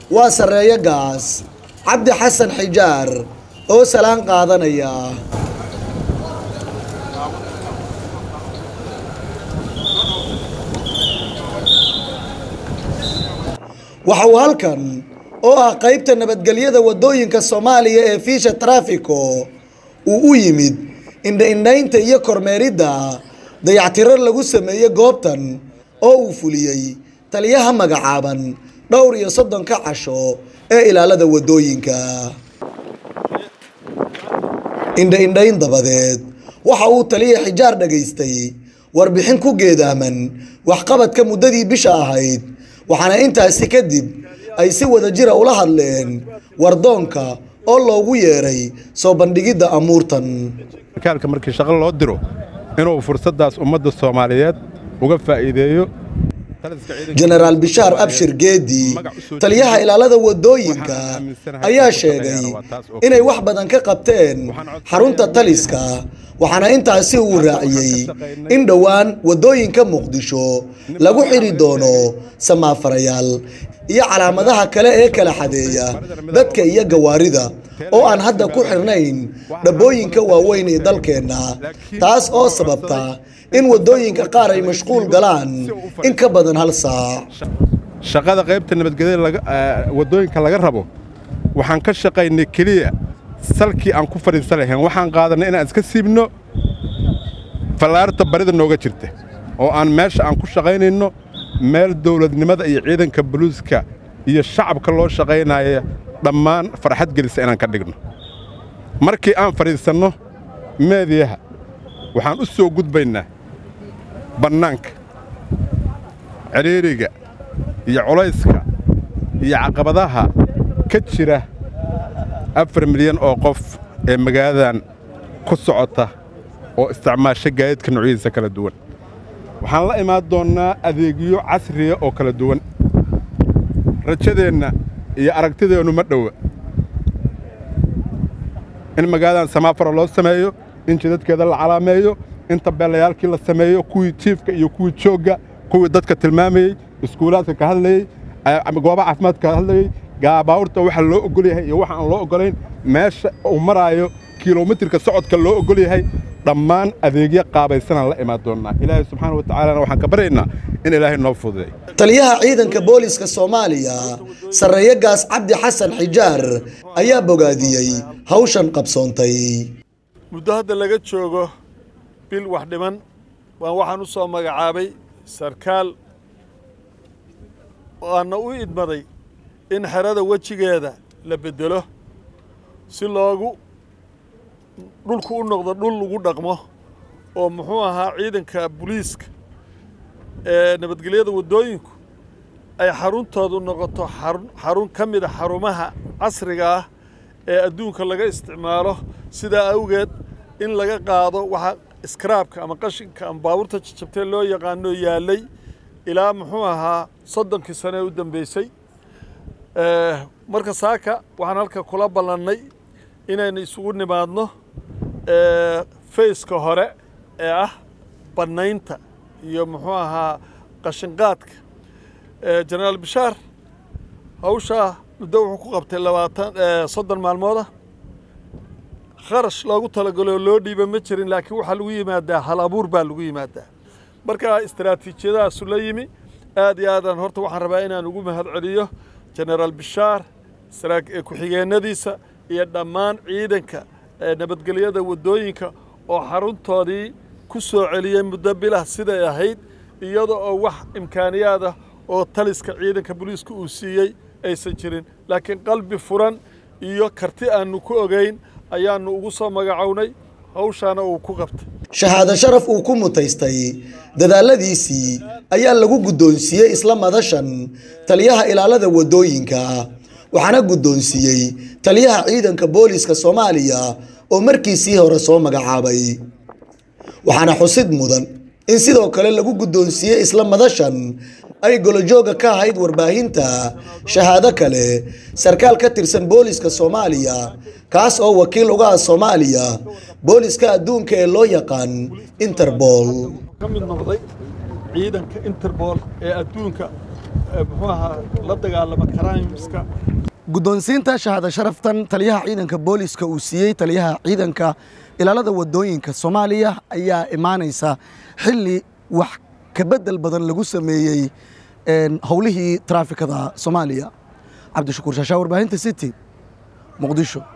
waa sarreeyo gaas cabdi xasan xijaar oo salaan qaadanaya waxa uu halkan oo ah qaybta nabadgelyada waddooyinka soomaaliya ee fiisha trafiko uu u yimid indha-indhaynta iyo kormeeridda dayactiro lagu sameeyey goobtan oo uu fuliyey taliyaha magacaaban dhowr iyo soddonka casho ee ilaalada waddooyinka indha-indhayn dabadeed waxa uu taliya xijaar dhagaystay warbixin ku geedaaman waxqabadka muddadii bisha ahayd waxaana intaasi kadib ay si wada jira ula hadleen wardoonka oo loogu yeeray soo bandhigidda amuurtan sarkaalka markii shaqo loo diro inuu fursaddaas ummadda soomaaliyeed uga faa'iideeyo jenaraal bishaar abshir geedi taliyaha ilaalada waddooyinka ayaa sheegay inay wax badan ka qabteen xarunta taliska waxaana intaasi uu raaciyey in dhowaan waddooyinka muqdisho lagu xidhi doono samaafarayaal iyo calaamadaha kale ee kala xadeeya dadka iyo gawaarida oo aan hadda ku xirnayn dhabbooyinka waaweyn ee dalkeenna taas oo sababta in waddooyinka qaar ay mashquul galaan in ka badan hal saac shaqada qaybta nabadgelyada waddooyinka laga rabo waxaan ka shaqaynay keliya salkii aan ku fadhiisan lahayn waxaan qaadanay inaan iska siibno fallaarta barida nooga jirta oo aan meesha aan ku shaqaynayno meel dawladnimada iyo ciidanka buluuska iyo shacabka loo shaqaynaya dhammaan farxad gelisa inaan ka dhigno markii aan fadhiisanno meediyaha waxaan u soo gudbaynaa bannaanka cidhiiriga iyo culayska iyo caqabadaha ka jira afar milyan oo qof ee magaaladan ku socota oo isticmaasha gaadiidka noocyadiisa kala duwan waxaan la imaan doonnaa adeegyo casriya oo kala duwan rajadeenna iyo aragtideennu ma dhowa in magaaladan samaafara loo sameeyo in jidadkeeda la calaameeyo in tabeelayaalkii la sameeyo kuwii jiifka iyo kuwii joogga kuwii dadka tilmaamayey iskuulaadka ka hadlayey goobaha caafimaadka ka hadlayey gaabaawurta waxa loo ogol yahay iyo waxa aan loo oggolayn meesha uu maraayo kilomitirka socodka loo ogol yahay dhammaan adeegyo qaabaysanaan la imaan doonnaa ilaahay subxaana wa tacaalana waxaan ka baryaynaa in ilaahay noo fududay taliyaha ciidanka booliska soomaaliya sarreeyo gaas cabdi xasan xijaar ayaa bogaadiyey hawshan qabsoontay muddo hadda laga joogo bil wax dhiman waan waxaan u soo magacaabay sarkaal waana u idmaday in xerada wejigeeda la beddelo si loogu dhulku u noqdo dhul lagu dhaqmo oo muxuu ahaa ciidanka buliiska ee nabadgelyada waddooyinku ay xaruntoodu noqoto xarun ka mida xarumaha casriga ah ee adduunka laga isticmaalo sidaa awgeed in laga qaado waxa iskaraabka ama qashinka ama baabuurta jajabtee loo yaqaano yaallay ilaa muxuu ahaa soddonkii sane ee u dambeysay marka saaka waxaan halka kula ballannay inaynu isugu nimaadno fayska hore ee ah bannaynta iyo muxuu ahaa qashinqaadka jenaraal bishaar hawshaa muddo wuxuu ku qabtay labaatan soddon maalmooda kharash loogu talagalo loo dhiiba ma jirin laakiin waxaa lagu yimaadaa hal abuur baa lagu yimaadaa marka istaraatiijiyadaasu la yimi aad iyo aadaan horta waxaan rabaa inaan ugu mahad celiyo jenaraal bishaar ku-xigeenadiisa iyo dhammaan ciidanka nabadgelyada waddooyinka oo xaruntoodii ku soo celiyey muddo bilah siday ahayd iyada oo wax imkaaniyaad ah oo taliska ciidanka booliiska uu siiyey aysan jirin laakiin qalbi furan iyo karti aannu ku ogayn ayaannu ugu soo magacownay hawshaana uu ku qabtay shahaado sharaf uu ku mutaystay dadaaladiisii ayaa lagu guddoonsiiyey isla madashan taliyaha ilaalada waddooyinka waxaana guddoonsiiyey taliyaha ciidanka booliska soomaaliya oo markiisii hore soo magacaabay waxaana xusid mudan in sidoo kale lagu guddoonsiiyey isla madashan ay golojooga ka ahayd warbaahinta shahaado kale sarkaal ka tirsan booliska soomaaliya kaas oo wakiil uga ah soomaaliya booliska adduunka ee loo yaqaan interbol ka mid noqday ciidanka interbool ee adduunka muxuu ahaa la dagaalama crimeska guddoonsiinta shahaada sharaftan taliyaha ciidanka booliska uu siiyey taliyaha ciidanka ilaalada wadooyinka soomaaliya ayaa imaanaysa xilli wax kabedel badan lagu sameeyey howlihii traafikada soomaaliya cabdishakuur shaashaa warbaahinta city muqdisho